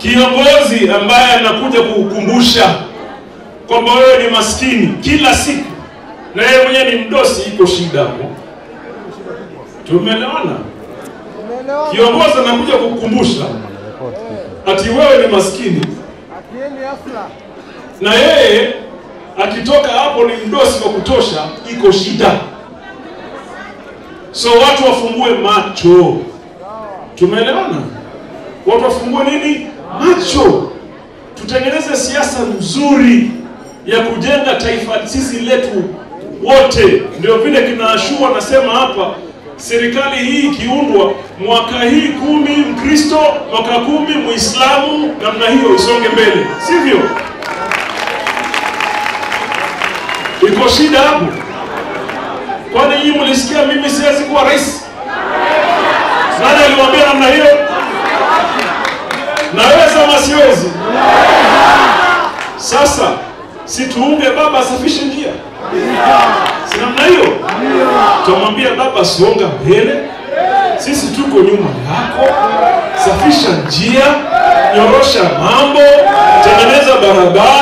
kiongozi ambaye anakuja kukukumbusha kwamba wewe ni maskini kila siku na yeye mwenyewe ni mdosi, iko shida hapo. Tumeelewana? Kiongozi anakuja kukukumbusha ati wewe ni maskini na yeye akitoka hapo ni mdosi wa kutosha, iko shida. So watu wafungue macho, tumeelewana? Watu wafungue nini? Macho, tutengeneze siasa nzuri ya kujenga taifa sisi letu wote. Ndio vile kinaashua nasema hapa, serikali hii ikiundwa mwaka hii kumi Mkristo, mwaka kumi Muislamu, namna hiyo isonge mbele, sivyo? Iko shida hapo? Kwani nyinyi mlisikia mimi siwezi kuwa rais? Nani aliwaambia namna hiyo? Naweza ama siwezi? Sasa si tuunge baba asafishe njia, si namna hiyo? Tumwambia baba, songa mbele, sisi tuko nyuma yako, safisha njia, nyorosha mambo, tengeneza barabara